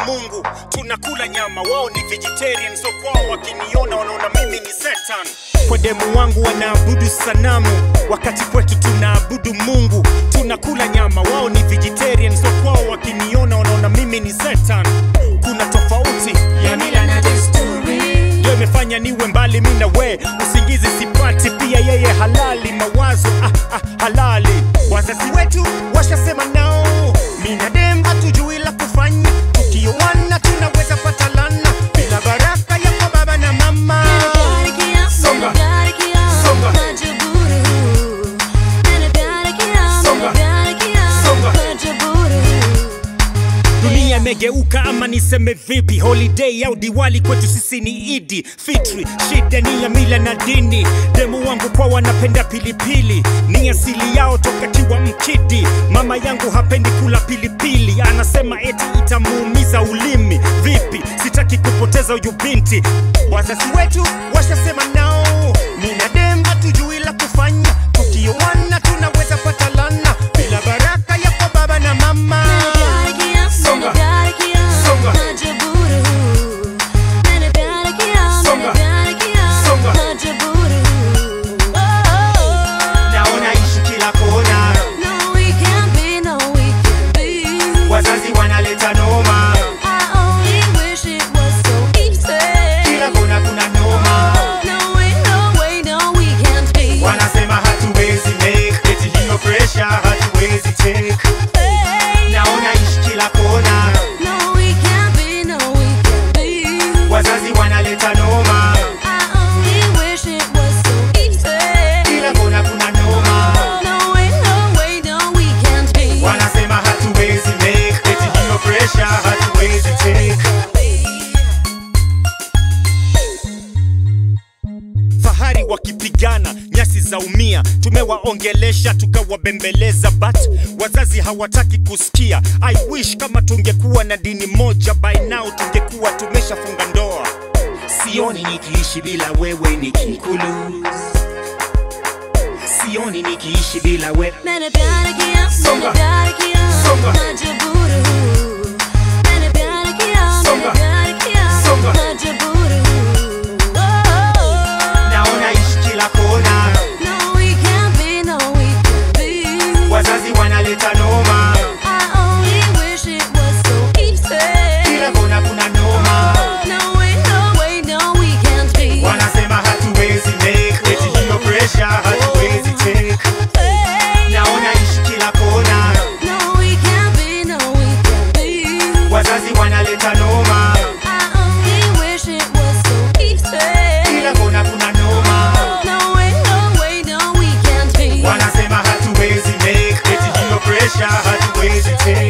Mungu, tunakula nyama, wao ni vegetarian, so kwao wakiniona wanaona mimi ni Satan. Kwa demu wangu wanaabudu sanamu, wakati kwetu tunaabudu Mungu. Tunakula nyama, wao ni vegetarian, so kwao wakiniona wanaona mimi ni Satan. Kuna tofauti ya mila na desturi ndio imefanya niwe mbali mi na we, usingizi sipati, pia yeye halali, mawazo ah, ah, halali. Wazazi wetu washasema nao, mi na dem hatujui la kufanya, tukioana tunaweza pata lana bila baraka ya kwa baba na mama. Songa. Songa. Songa. Songa. Dunia imegeuka ama niseme vipi? Holiday au Diwali kwetu sisi ni Idi Fitri, shida ni ya mila na dini. Demu wangu kwa wanapenda pilipili, ni asili yao toka kiwa mkidi. Mama yangu hapendi kula pilipili, anasema eti itamuumiza ulimi. Vipi, sitaki kupoteza huyu binti. Wazazi wetu washasema nao, mi na dem hatujui la kufanya, tukioana tunaweza pata lana bila baraka ya kwa baba na mama. Songa. Songa. Songa. Songa. Naona ishi kila kona, wazazi wanaleta noma, kila kona kuna noma. Wanasema hatuwezi make, eti hiyo pressure hatuwezi take. Naona ishi kila kona, wazazi wanaleta noma, kila kona kuna noma. Wanasema hatuwezi make, eti hiyo pressure hatuwezi take. fahari wakipigana nyasi za umia tumewaongelesha tukawabembeleza but wazazi hawataki kusikia i wish kama tungekuwa na dini moja by now tungekuwa tumeshafunga ndoa sioni nikiishi bila wewe nikikulu sioni nikiishi bila wewe मैंने प्यार किया Songa. मैंने प्यार किया Songa. मजबूर हूँ मैंने प्यार किया Songa. मैंने प्यार किया Songa. मजबूर हूँ naona ishi kila kona No we can't be, no we can't be wazazi wanaleta noma I only wish it was so easy kila kona kuna noma No way, no way, no we can't be wanasema hatuwezi make eti hiyo pressure hatuwezi take naona ishi kila kona No we can't be, no we can't be wazazi wanaleta noma I only wish it was so easy kila kona kuna noma No way, no way, no we can't be wanasema hatuwezi make eti hiyo pressure hatuwezi take